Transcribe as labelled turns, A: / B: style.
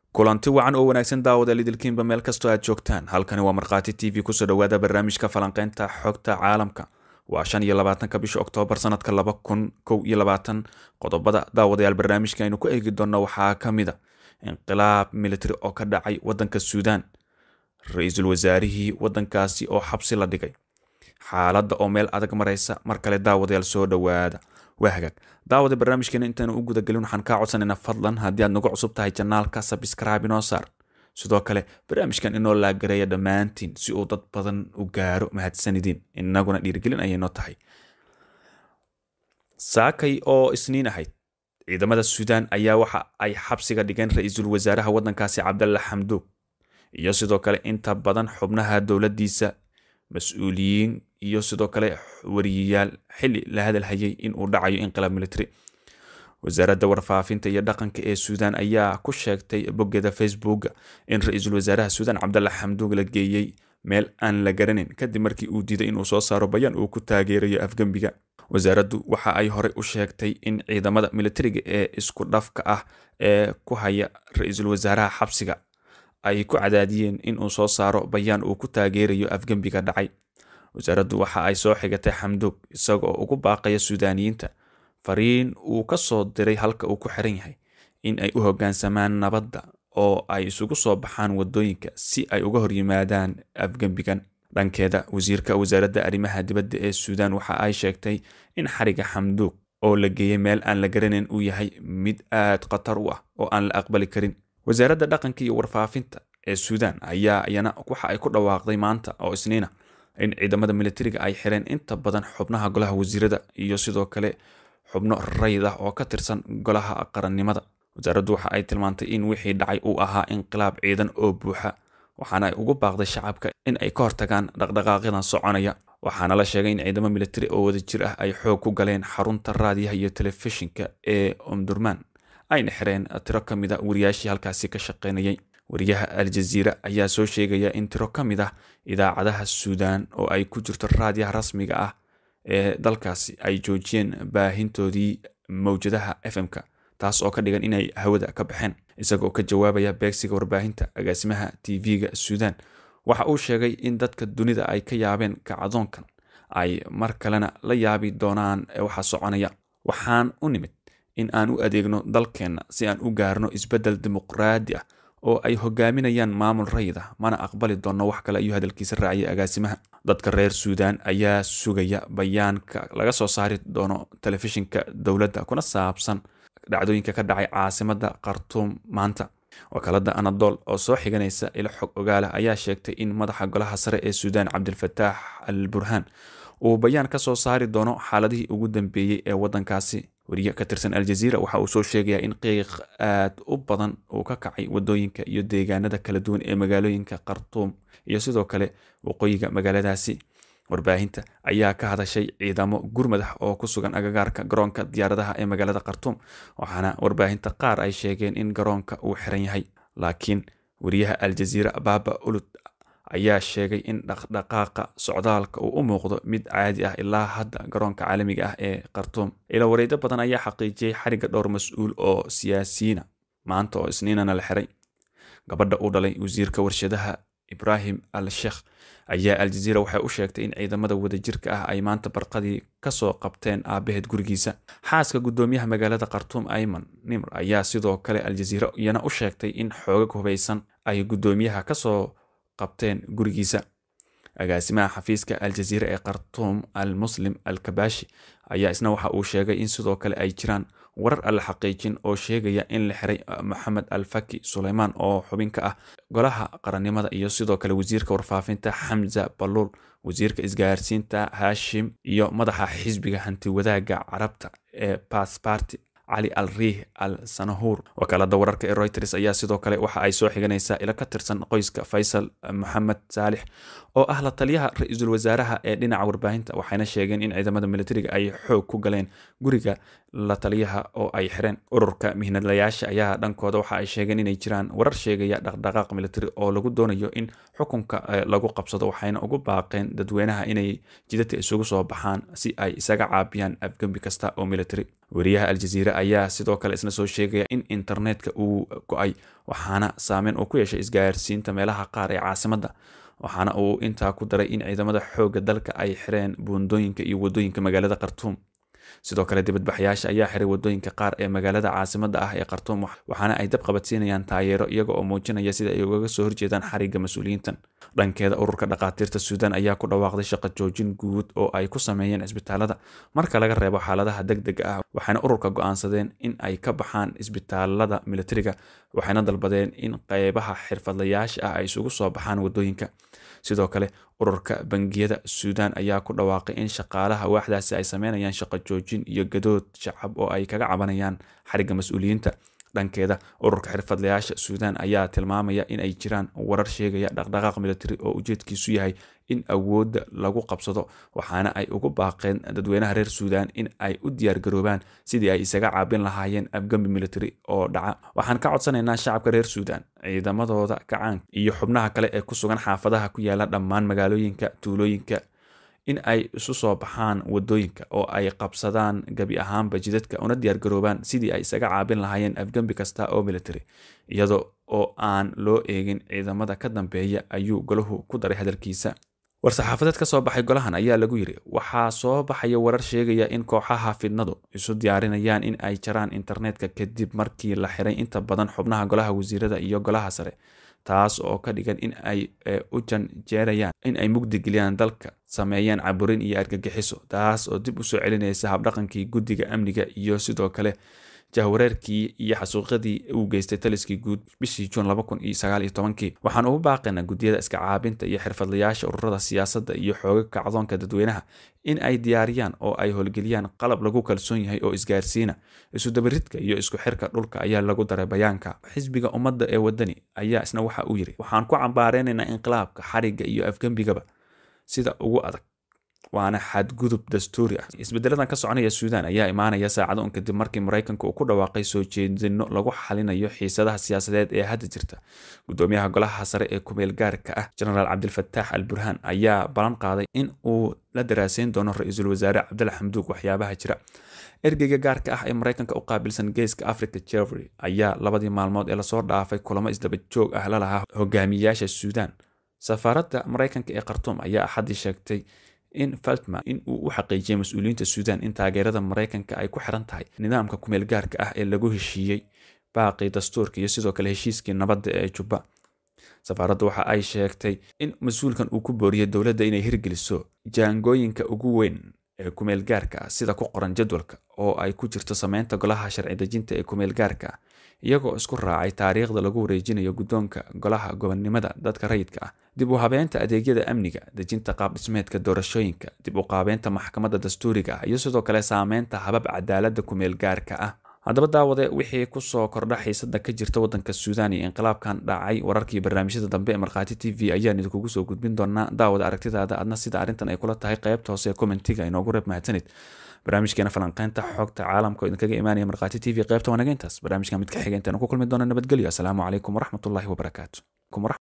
A: kulanti wacan oo wanaagsan daawada lidilkiinba meel kastoo aad joogtaan halkani waa markhaati t v kusoo dhowaada barnaamijka falanqeynta xogta caalamka waa shan iyo labaatanka bisha oktoobar sanadka laba kun kow iyo labaatan qodobada daawadayaal barnaamijka aynu ku eegi doonno waxaa ka mid a inqilaab militari oo ka dhacay waddanka suudaan ra-iisul wasaarihii waddankaasi oo xabsi la dhigay xaaladda oo meel adag maraysa mar kale daawadayaal soo dhowaada waa hagaag daawada barnaamijkeena intaanu u gudagelin waxaan kaa codsanayna fadlan haddii aad nagu cusub tahay janaalka sabscribe inoo saar sidoo kale barnaamijkan inoo laagareeya dhammaantiin si uu dad badan u gaaro mahadsanidin inaguna dhiirigelin ayaynoo tahay saakay oo isniin ahayd ciidamada suudaan ayaa waxa ay xabsiga dhigeen ra-iisul wasaaraha waddankaasi cabdalla xamduug iyo sidoo kale inta badan xubnaha dowladdiisa mas-uuliyiin iyo sidoo kale wariyayaal xili la hadalhayay in uu dhacayo inqilaab military wasaaradda warfaafinta iyo dhaqanka ee suudaan ayaa ku sheegtay boggeeda facebooka in ra-iisul wasaaraha suudaan cabdalla xamduug la geeyey meel aan la garanin kadib markii uu diiday inuu soo saaro bayaan uu ku taageerayo afgembiga wasaaraddu waxa ay horey u sheegtay in ciidamada militariga ee isku dhafka ah ee ku haya ra-iisul wasaaraha xabsiga ay ku cadaadiyeen inuu soo saaro bayaan uu ku taageerayo afgembiga dhacay wasaaraddu waxa ay soo xigatay xamduug isagoo ugu baaqaya suudaaniyiinta fariin uu ka soo diray halka uu ku xiran yahay in ay u hoggaansamaan nabadda oo ay isugu soo baxaan waddooyinka si ay uga hor yimaadaan afgembigan dhankeeda wasiirka wasaaradda arrimaha dibadda ee suudaan waxa ay sheegtay in xariga xamduug oo la geeyey meel aan la garanayn uu yahay mid aad khatar u ah oo aan la aqbali karin wasaaradda dhaqanka iyo warfaafinta ee suudaan ayaa iyana waxa ay ku dhawaaqday maanta oo isniina in ciidamada militariga ay xireen inta badan xubnaha golaha wasiirada iyo sidoo kale xubno rayid ah oo ka tirsan golaha qarannimada wasaaraddu waxa ay tilmaantay in wixii dhacay uu ahaa inqilaab ciidan oo buuxa waxaana ay ugu baaqday shacabka in ay ka hortagaan dhaqdhaqaaqyadan soconaya waxaana la sheegay in ciidamo militari oo wadajir ah ay xoog ku galeen xarunta raadiyaha iyo telefishinka ee omdurman ayna xireen tiro ka mid a wariyaashii halkaasi ka shaqaynayay wariyaha al-jaziira ayaa soo sheegaya in tiro ka mid ah idaacadaha suudaan oo ay ku jirto raadiyaha rasmiga ah ee dalkaasi ay joojiyeen baahintoodii mawjadaha fm-ka taas oo ka dhigan inay hawada ka baxeen isagoo ka jawaabaya beegsiga warbaahinta agaasimaha tv-ga suudaan waxa uu sheegay in dadka dunida ay ka yaabeen kacdoonkan ay mar kalena la yaabi doonaan waxa soconaya waxaan u nimid in aan u adeegno dalkeenna si aan u gaarno isbeddel dimuqraadi ah oo ay hogaaminayaan maamul rayid ah mana aqbali doonno wax kale ayuu hadalkiisa raaciyay agaasimaha dadka reer suudaan ayaa sugaya bayaanka laga soo saari doono telefishinka dowladda kuna saabsan dhacdooyinka ka dhacay caasimadda khartuum maanta wakaalada anadol oo soo xiganaysa ilo xog ogaala ayaa sheegtay in madaxa golaha sare ee suudaan cabdilfataax al burhaan uu bayaan ka soo saari doono xaaladihii ugu dambeeyey ee waddankaasi wariye ka tirsan al-jaziira waxa uu soo sheegayaa in qiiq aad u badan uu ka kacay waddooyinka iyo deegaanada kala duwan ee magaalooyinka khartuum iyo sidoo kale waqooyiga magaaladaasi warbaahinta ayaa ka hadashay ciidamo gurmadax oo ku sugan agagaarka garoonka diyaaradaha ee magaalada khartuum waxaana warbaahinta qaar ay sheegeen in garoonka uu xiran yahay laakiin wariyaha al-jaziira baaba ulud ayaa sheegay in dhaqdhaqaaqa socdaalka uu u muuqdo mid caadi ah ilaa hadda garoonka caalamiga ah ee khartuum ila wareedo badan ayaa xaqiijiyey xariga dhowr mas-uul oo siyaasiyiina maanta oo isniinana la xiray gabadha uu dhalay wasiirka warshadaha ibraahim al sheekh ayaa al-jaziira waxay u sheegtay in ciidamada wadajirka ah ay maanta barqadii kasoo qabteen aabaheed gurigiisa xaaska guddoomiyaha magaalada khartuum ayman nimr ayaa sidoo kale al-jaziira iyana u sheegtay in xoogag hubaysan ay guddoomiyaha kasoo qabteen gurigiisa agaasimaha xafiiska al-jaziira ee khartuum al muslim al kabashi ayaa isna waxa uu sheegay in sidoo kale ay jiraan warar alla xaqiijin oo sheegaya in la xiray moxamed al faki suleymaan oo xubin ka ah golaha qarannimada iyo sidoo kale wasiirka warfaafinta xamza baluul wasiirka isgaarsiinta hashim iyo madaxa xisbiga hanti wadaagga carabta ee basbarti cali al riih al sanahuur wakaalada wararka ee reuters ayaa sidoo kale waxa ay soo xiganaysaa ilo ka tirsan qoyska faysal moxamed saalix oo ah la taliyaha ra-iisul wasaaraha ee dhinaca warbaahinta waxayna sheegeen in ciidamada militariga ay xoog ku galeen guriga la taliyaha oo ay xireen ururka mihnadlayaasha ayaa dhankooda waxa ay sheegeen inay jiraan warar sheegaya dhaqdhaqaaq militari oo lagu doonayo in xukunka lagu qabsado waxayna ugu baaqeen dadweynaha inay jidadka isugu soo baxaan si ay isaga caabiyaan afgembi kasta oo militari wariyaha al-jaziira ayaa sidoo kale isna soo sheegaya in internetka uu go-ay waxaana saameyn uu ku yeeshay isgaarsiinta meelaha qaar ee caasimadda waxaana uu intaa ku daray in ciidamada xoogga dalka ay xireen buundooyinka iyo wadooyinka magaalada khartuum sidoo kale dibadbaxyaasha ayaa xiray wadooyinka qaar ee magaalada caasimadda ah ee khartuum waxaana ay dab qabadsiinayaan taageero iyaga oo muujinaya sida ay ugaga soo horjeedaan xariga mas-uuliyiintan dhankeeda ururka dhakhaatiirta suudaan ayaa ku dhawaaqday shaqo joojin guud oo ay ku sameeyeen cisbitaalada marka laga reebo xaaladaha deg dega ah waxayna ururka go-aansadeen in ay ka baxaan isbitaalada militariga waxayna dalbadeen in qeybaha xirfadlayaasha ah ay isugu soo baxaan wadooyinka sidoo kale ururka bangiyada suudaan ayaa ku dhawaaqay in shaqaalaha waaxdaasi ay sameynayaan shaqo joojin iyo gadood shacab oo ay kaga cabanayaan xariga mas-uuliyiinta dhankeeda ururka xirfadlayaasha suudaan ayaa tilmaamaya in ay jiraan warar sheegaya dhaqdhaqaaq militari oo ujeedkiisu yahay in awoodda lagu qabsado waxaana ay ugu baaqeen dadweynaha reer suudaan in ay u diyaargaroobaan sidii ay isaga caabin lahaayeen afgambi militari oo dhaca waxaan ka codsanaynaa shacabka reer suudaan ciidamadooda gacaanka iyo xubnaha kale ee ku sugan xaafadaha ku yaala dhammaan magaalooyinka tuulooyinka in ay isu soo baxaan wadooyinka oo ay qabsadaan gebi ahaanba jidadka una diyaargaroobaan sidii ay isaga caabin lahaayeen afgembi kasta oo military iyada oo aan loo eegin ciidamada ka dambeeya ayuu golahu ku daray hadalkiisa war-saxaafadeed ka soo baxay golahan ayaa lagu yiri waxaa soo baxaya warar sheegaya in kooxaha fidnadu isu diyaarinayaan in ay jaraan internetka kadib markii la xiray inta badan xubnaha golaha wasiirada iyo golaha sare taas oo ka dhigan in ay u janjeerayaan in ay mugdigeliyaan dalka sameeyaan caburin iyo argagixiso taas oo dib usoo celinaysa habdhaqankii guddiga amniga iyo sidoo kale jahwareerkii iyo xasuuqyadii uu geystay taliskii guud bishii juun waxaan ugu baaqaynaa guddiyada iska caabinta iyo xirfadlayaasha ururada siyaasadda iyo xooga kacdoonka dadweynaha in ay diyaariyaan oo ay howlgeliyaan qalab lagu kalsoon yahay oo isgaarsiina isudabaridka iyo isku xirka dhulka ayaa lagu daray bayaanka xisbiga ummadda ee wadani ayaa isna waxa uu yiri waxaan ku cambaareynayna inqilaabka xariga iyo afgembigaba sida ugu adag waana xadgudub dastuuri ah isbedeladan ka soconaya suudaan ayaa imaanaya saacado un kadib markii maraykanka uu ku dhawaaqay soo jeedino lagu xalinayo xiisadaha siyaasadeed ee hadda jirta gudoomiyaha golaha sare ee kumeel gaarka ah genaraal cabdilfataax al burhaan ayaa ballan qaaday in uu la daraaseyn doono ra-iisul wasaare cabdalla xamduug waxyaabaha jira ergeyga gaarka ah ee maraykanka u qaabilsan geeska africa jefrey ayaa labadii maalmood ee lasoo dhaafay kulamo isdaba joog ah la lahaa hogaamiyayaasha suudaan safaaradda maraykanka ee khartuum ayaa axaddii sheegtay in faltman in uu u xaqiijiyay mas-uuliyiinta suudaan in taageerada maraykanka ay ku xiran tahay nidaamka kumeel gaarka ah ee lagu heshiiyey baaqii dastuurka iyo sidoo kale heshiiskii nabadda ee jubba safaaraddu waxa ay sheegtay in mas-uulkan uu ku booriyey dowladda inay hirgeliso jaangooyinka ugu weyn ee kumeel gaarka ah sida ku qoran jadwalka oo ay ku jirto sameynta golaha sharci dejinta ee kumeel gaarka ah iyagoo isku raacay taariikhda lagu wareejinayo guddoonka golaha gobonnimada dadka rayidka ah dib u habeynta adeegyada amniga dejinta qaab dhismeedka doorashooyinka dib u qaabeynta maxkamadda dastuuriga ah iyo sidoo kale saameynta habab cadaaladda kumeel gaarka ah haddaba daawade wixii kusoo kordha xiisada ka jirta wadanka suudaan iyo inqilaabkan dhacay wararkii barnaamijyada dambe ee markhaati t v ayaan idinkugu soo gudbin doonaa daawada aragtidaada adna sida arrintan ay kula tahay qaybta hoose ee commentiga inoogu reeb mahadsanid barnaamijkeena falanqeynta xogta caalamka oo idinkaga imaanaya markhaati t v qaybta wanageyntaas barnaamijka mid ka xiga intaanu ku kulmi doona nabadgelyo asalaamu calaykum waraxmatullaahi wabarakaatu